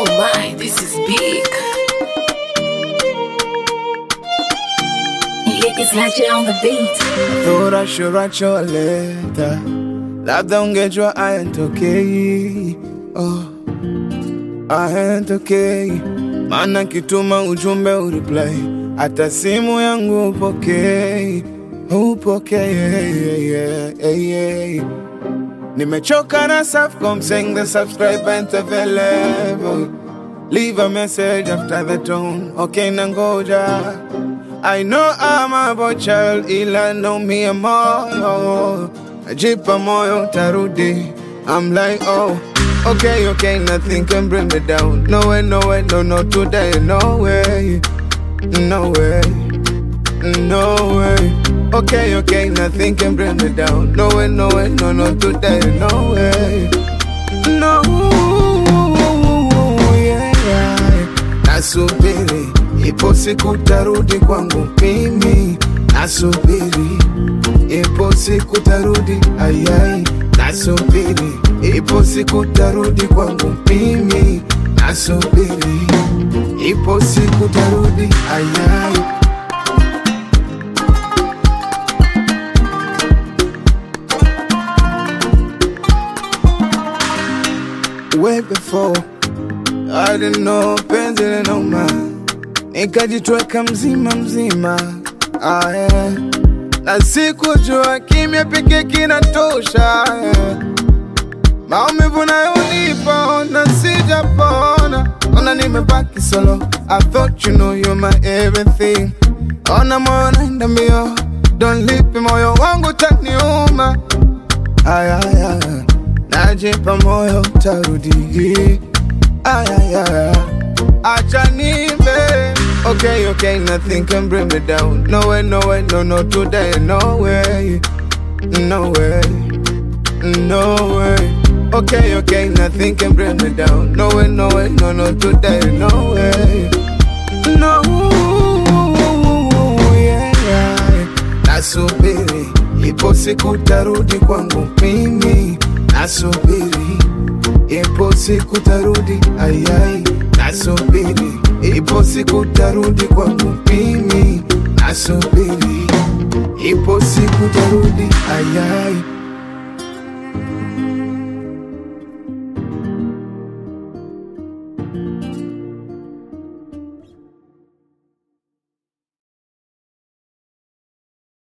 my, this is big. Ladies Legend on the beat. Thought I should write you a letter. Labda ungejua ayantokei oh. Ayantokei maana kituma ujumbe ureply, hata simu yangu upokei upokei yeah, yeah, yeah, yeah. Nimechoka na Safaricom saying the subscribe ain't available. Leave a message after the tone. Okay, nangoja. I know I'm a boy child, ila know me a moyo. Najipa moyo tarudi. I'm like, oh, okay, okay, nothing can bring me down. No way, no way, no, no, today, no way, no way, no way. Okay, okay, nothing can bring me down. No way, no way, no, no, today, no way, no. Yeah, yeah. Nasubiri, ipo siku tarudi kwangu mimi. Nasubiri, ipo siku tarudi, ayai. Nasubiri, ipo siku tarudi kwangu mimi. Nasubiri, ipo siku tarudi, ayai. way before I didn't know penzi linauma, nikajitweka mzima mzima ah, yeah. na sikujua kimya pekee kinatosha yeah. maumivu nayonipa ona sijapona, ona nimebaki solo. I thought you know you're my everything, ona moyo naenda mbio, don't leave me, moyo wangu taniuma ayaya najipa moyo tarudi ayaya acha nimbe okay okay nothing can bring me down no way no way no no today no way no way no way okay okay nothing can bring me down no way no way no no today no way no yeah, yeah. nasubiri ipo siku tarudi kwangu mimi nasubiri ipo siku tarudi ayai nasubiri ipo siku tarudi kwangu mimi nasubiri ipo siku tarudi ayai